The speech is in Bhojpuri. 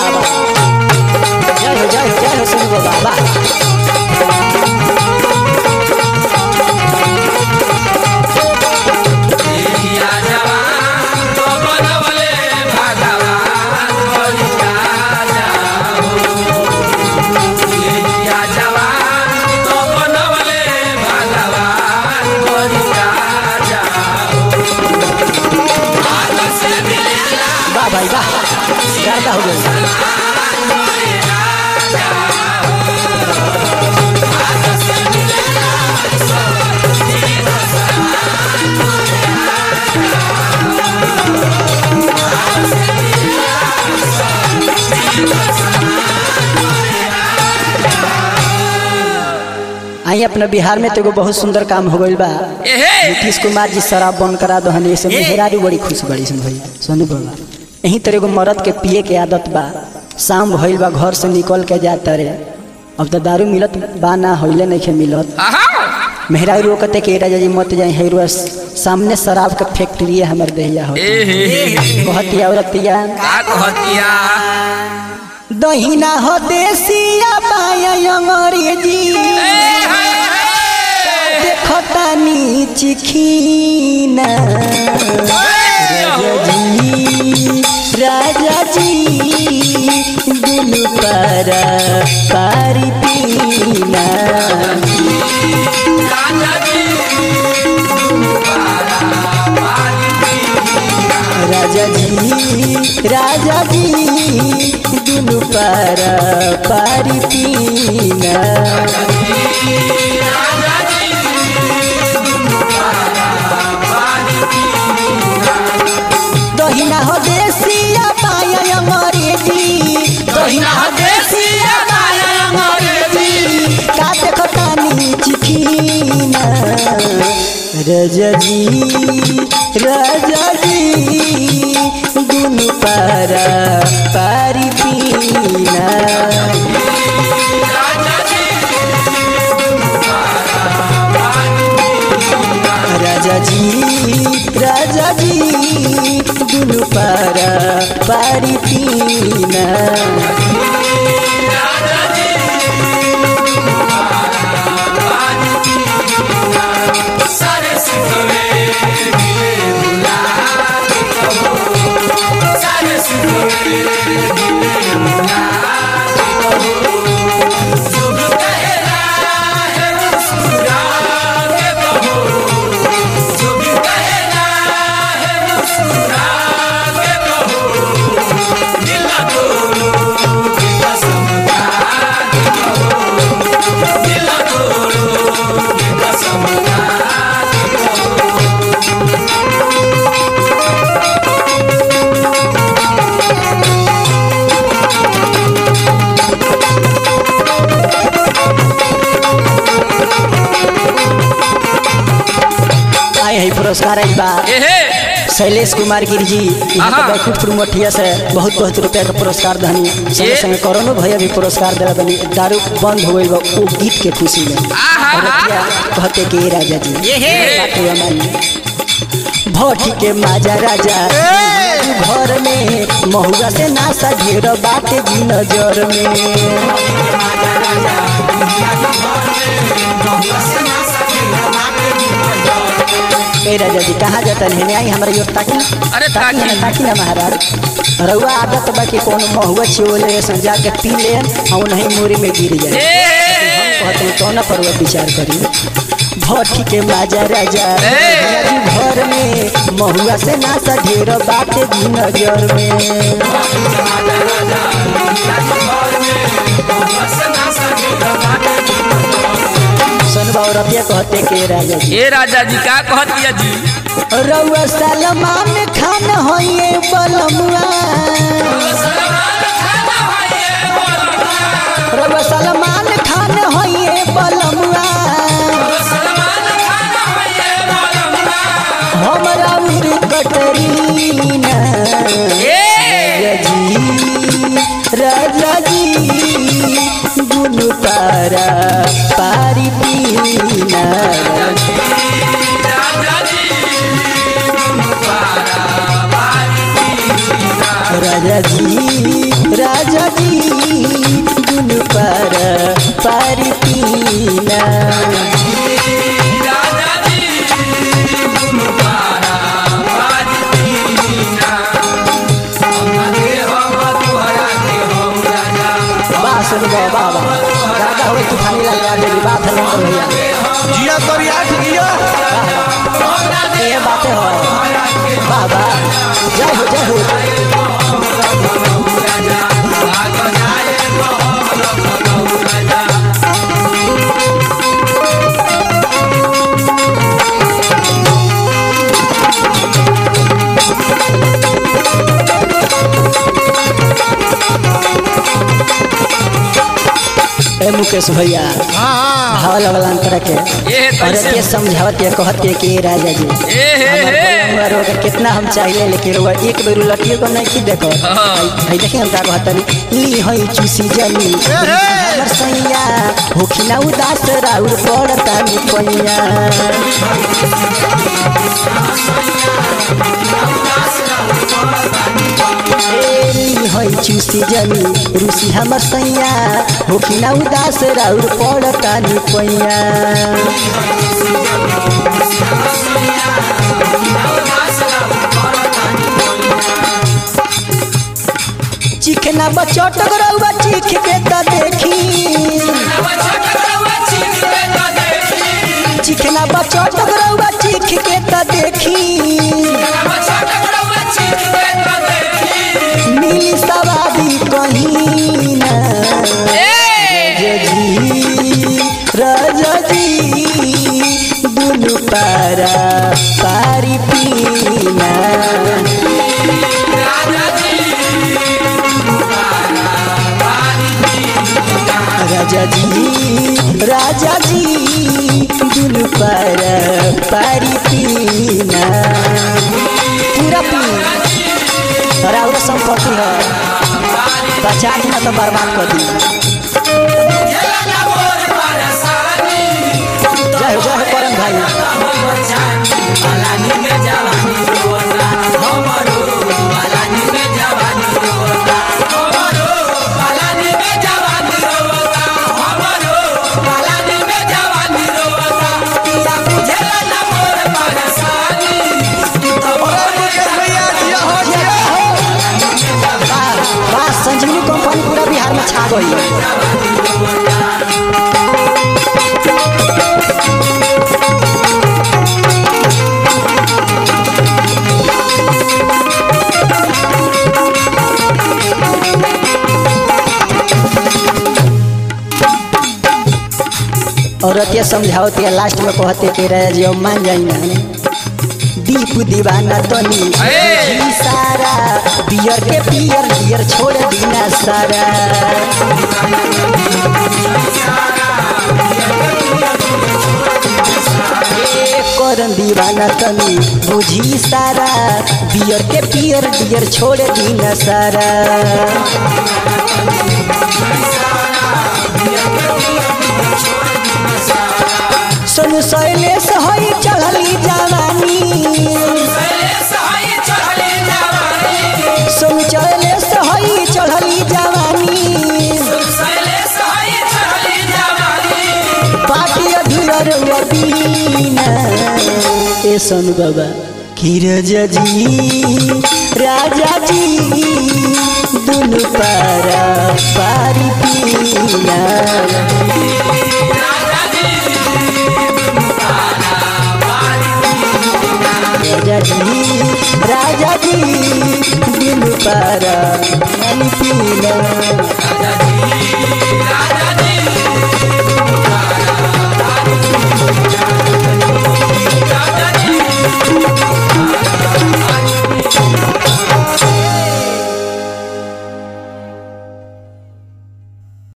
बाबा जय हो जय हो जय हो सुन गो बाबा देहिया जवान तो बनवले भगवान बलिया जाओ देहिया जवान तो बनवले भगवान बलिया जाओ हाथ से मिलेला वाह भाई वाह ज्यादा हो गई आई अपना बिहार में तो एगो बहुत सुंदर काम हो गइल बा एहे नीतीश कुमार जी शराब बंद करा दहन ऐसे मेहरारू बड़ी खुश बड़ी सन भैया सोनू बाबा यहीं तरह एगो मर्द के पिए के आदत बा शाम भइल बा घर से निकल के जाता रे अब तो दारू मिलत बा ना होइले नहीं खे मिलत आहा मेहरारू रोकते के राजा जी मत जाए हेरुआ सामने शराब के फैक्ट्री है हमर देहिया हो एहे कहती औरतिया का कहतिया दहिना हो देसिया पाया अंग्रेजी देखतानी चिखीना राजा जी राजा जी दुनु पर पारी पीना राजा जी राजा जी दुनु पर पारी पीना दहिना हो देसिया पाया अंग्रेजी दहिना हो देसिया पाया अंग्रेजी का देखो तानी चिखीना राजा जी राजा जी दुनु पारा पारी पीना राजा जी राजा जी दुनु पारा पारी पीना सारे सिखवे गिले बुला के कहो सारे सिखवे गिले बुला के कहो शुभ कहना है मुस्कुरा के कहो शुभ कहना है मुस्कुरा के कहो दिल तोड़ो के कसम खा के कहो दिल तोड़ो के कसम खा के कहो आए है पुरस्कार आई बा एहे शैलेश कुमार गिर जी यहाँ आहा। के बैकुंठपुर मठिया से बहुत बहुत रुपया का पुरस्कार धनी संगे ये। संगे करोनो भैया भी पुरस्कार दिला बनी दारू बंद हो गई बा वो गीत के खुशी में आहा। और रुपया कहते कि ये राजा जी ये। बाटे हमारी भोटी के माजा राजा घर में महुआ से नासा ढेर बाटे जी नजर में ए राजा जी कहाँ जाता है आई हमारे योर ताकी अरे ताकी ना ताकी। ताकी ना महाराज रउआ आदत बा कि कोनो महुआ छिओले संजा के पी ले और नहीं मोरी में गिर जाए हम कहते हैं कौन पर वो विचार करी भट्टी के माजा राजा ए! जी घर में महुआ से नासा ढेर बाटे जी नजर में सुनबा और रतिया कहते के राजा जी ए राजा जी का कहतिया जी रउआ सलमान खान होइए बलमुआ रउआ सलमान खान होइए बलमुआ हमरा उर कटरीना ए राजा जी राजा जी दुनु पारा पारी पीना राजा जी राजा जी दुनु पर पारी पीना राजा जी दुनु पारा पारी पीना हमरा के हम तोहरा के हम राजा वाह सुन गो वाह वाह राजा हो तूफानी लाल यार मेरी बात है नंबर भैया जिया तोरिया ठिकिया ये बातें हो वाह वाह जय हो जय हो ए मुकेश भैया हाँ भाव लगल अंतर के ये और कैसे? ये समझावत ये कहत के कि राजा जी ए हे हमार हे बलुआ रोग कितना हम चाहिए लेकिन रोग एक बेर लटिए को नहीं की देखो हाँ। है देखी हम का कहत ली हई चूसी जनी हमर सैया होखिना उदास राउर पड़ता नि पैया ए, ली हई चूसी जनी रूसी हमर सैया होखिना उदास राउर पड़ता नि पैया चिखना बचोट गरौआ चीख के त देखी चिखना बचोट गरौआ चीख के त देखी मिली सवारी कहीं ना राजा जी दुनु पारा पारी पीना राजा जी राजा जी दुनु पारा पारी पीना पूरा पी और और संपत्ति है बचा दी ना तो बर्बाद कर दी जय हो जय हो करम भाई भैया जिया हो जिया वाह वाह संजीवनी कंपनी पूरा बिहार में छा गई है औरत ये समझाओती है लास्ट में कहते कि राजा जी अब मान जाई ना दीप दीवाना तनी ए! जी सारा बियर के पियर बियर छोड़ दीना सारा ए, करन दीवाना तनी बुझी सारा बियर के पियर बियर छोड़ दीना सारा सोनू शैलेश होई चढ़ली जवानी सोनू शैलेश होई चढ़ली जवानी पाटी अधूर बीना ए सोनू बाबा कि राजा जी राजा जी दुनु पारा पारी पीना राजा जी राजा जी दिल पारा पानी पीना